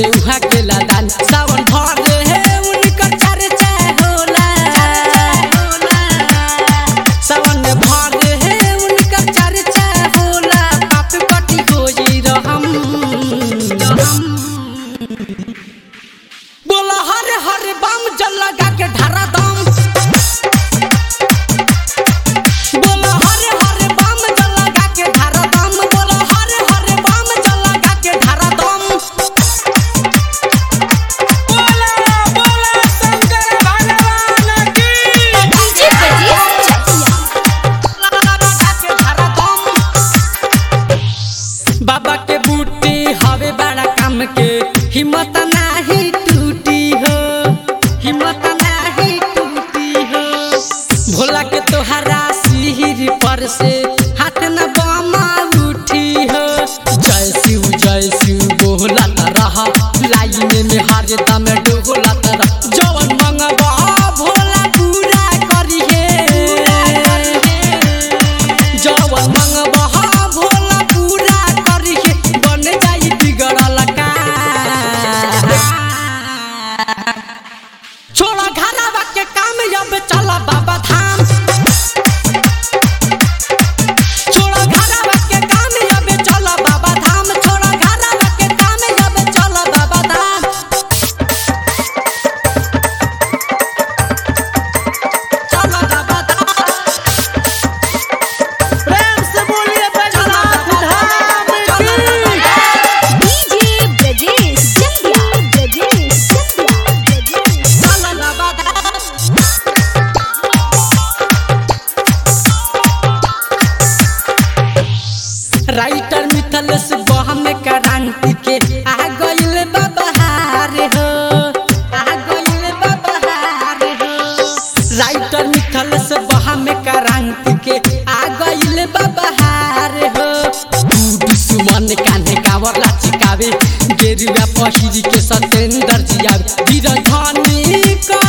उहा के लादान सावन भर है उनकर चर्चा होला सावन भर है उनकर चर्चा होला पाप कटी होई रहम बोला हर हर बम जल लगा के ढारा दम बोला हर हर बम जल लगा के ढारा दम बोला हर हर बम जल लगा के ढारा दम बोला बोला शंकर भगवान की डीजे प्रदीप चकिया लगा के ढारा दम बाबा के बूटी हवे बड़ा काम के हिम्मत नाही टूटी हो हिम्मत नाही टूटी हो भोला के तोहरा सिर पर से हाथ न बमा उठी हो जय शिव जय शिव बोला त रहा लाइन में हर दम डोला त रहा जवन मंगवा भोला पूरा करिए जवन मंगवा भोला पूरा करिए बन जाई बिगड़ल का छोड़ा घरवा के काम अब चला बाबा धाम छोड़ा घरवा के काम अब चला बाबा धाम छोड़ा घरवा के काम अब चला बाबा धाम चला बाबा धाम प्रेम से बोलिए बैजनाथ धाम की डीजे ब्रजेश चकिया ब्रजेश चकिया ब्रजेश चला बाबा धाम राइटर मिथलेश बहम क्रांति के आ गइल बबहार हो आ गइल बबहार हो राइटर मिथलेश बहम क्रांति के आ गइल बबहार हो तू दुश्मन कान्हे कावर लाचिकावे गेरुआ पहिरी के सतेंद्र जियावे वीरधानी का